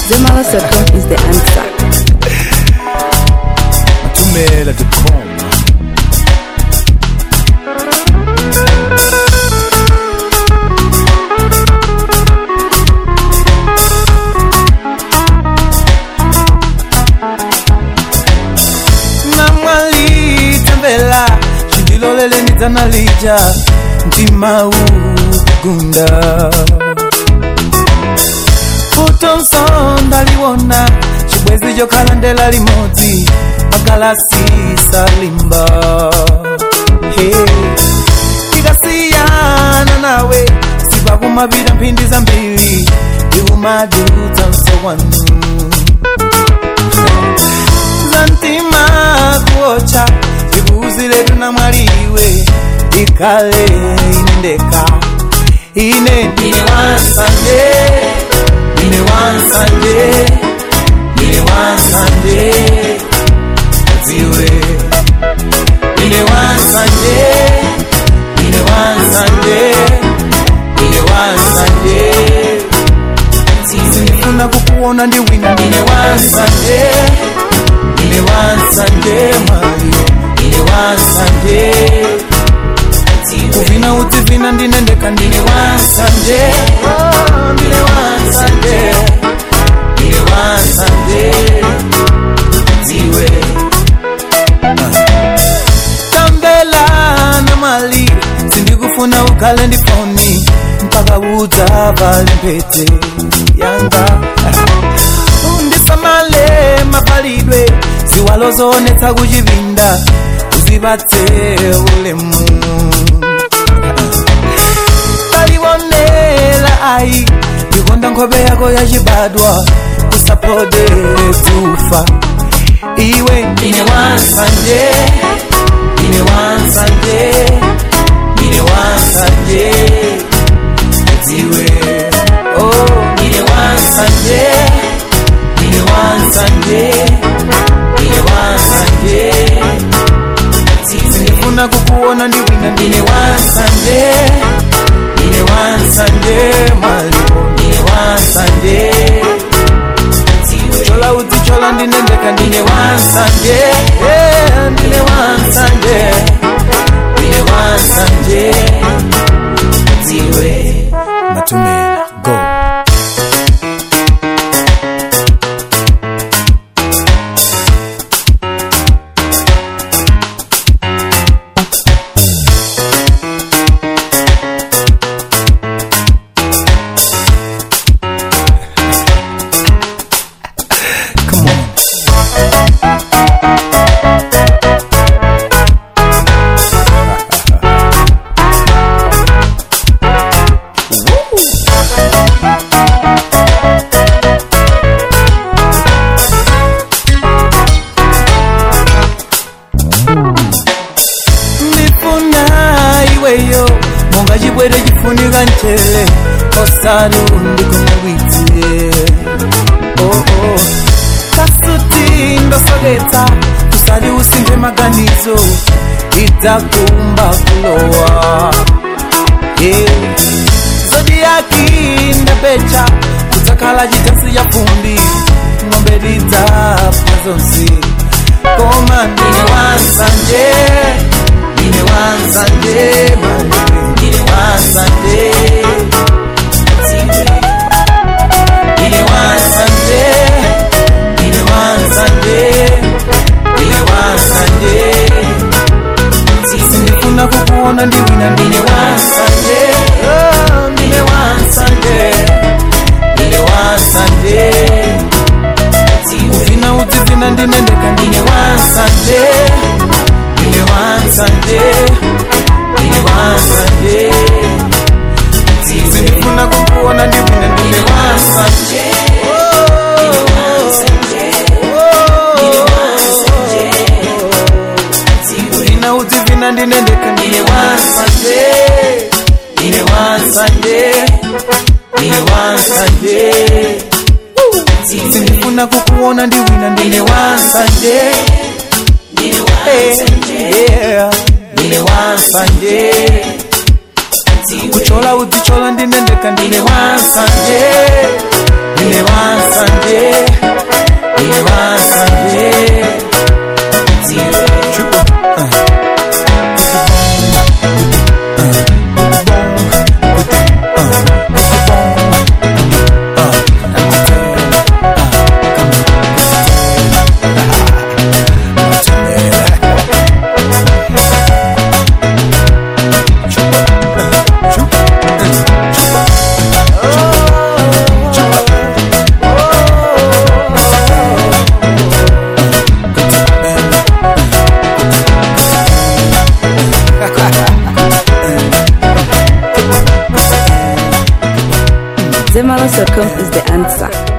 Zemala.com is the answer. Tumela.com. namwalitembela chindilolele ndidzanalija mtima ukugunda futonso ndaliwona chibwezi chokhala ndela limodzi magalasi salimba hey. tikasiyana nawe sipakumapita mphindi zambiri ndikumadutsa msowanu zantima kuocha ibuzi letu na mwaliwe ikale inendeka ine ndine wansanje ndine wansanje ndine wansanje ziwe ndine wansanje ndine wansanje ndine wansanje sinifuna kukuona ndiwina ndine wansanje ndine wansanje mwaliyo ndine wansanje kuvina udzivina ndinendeka ndine wansanje Oh, ndine wansanje ndine wansanje dziwe tambela na mali sindikufuna ukhale ndifoni mpaka udzavale mpete yanga undisamale mapalidwe ziwalo zonetsa kuchivinda uzibatse ulemu taliwonela ayi ndikonda nkhope yako yachibadwa usapodere kufa iwe ndine wansanje ndine wansanje ndine wansanje dziwe oh ndine wansanje ndine wansanje ndine wansanje sindifuna kukuona ndiwina ndine wansanje ndine wansanje malipo ndine wansanje chola udzichola ndinendeka ndine wansanje Eh, ndine wansanje ndine wansanje dziwe Matumela. Go. come on ndifuna iweyo monga chibwere chifunika mchere osati undikumabwizie oh, oh. kasuti ndosoketsa usati usinthe maganizo idzakumba kulowa yeah. zodiyaki ndapecha kudzakhala chitasi cha fumbi ng'ombe tidzapha zonse koma ndine wansanje ndine wansanje maliwe ndine wansanje ndine wansanje ndine wansanje ndine wansanje sindifuna kukuona ndiwina ndine wansanje Oh, ndine wansanje ndine wansanje uvina udzivina ndinendeka ndine wansanje ndine wansanje ndine wansanje sindifuna kukuona ndiwina ndine wansanje uvina udzivina ndinendeka ndine wansanje ndine wansanje ndine wansanje sindifuna kukuona ndiwina ndine wansanje Yeah, ndine wansanje kuchola udzichola ndinendeka ndine wansanje ndine ndine wansanje ndine wansanje dziwe Zemaros.com is the answer.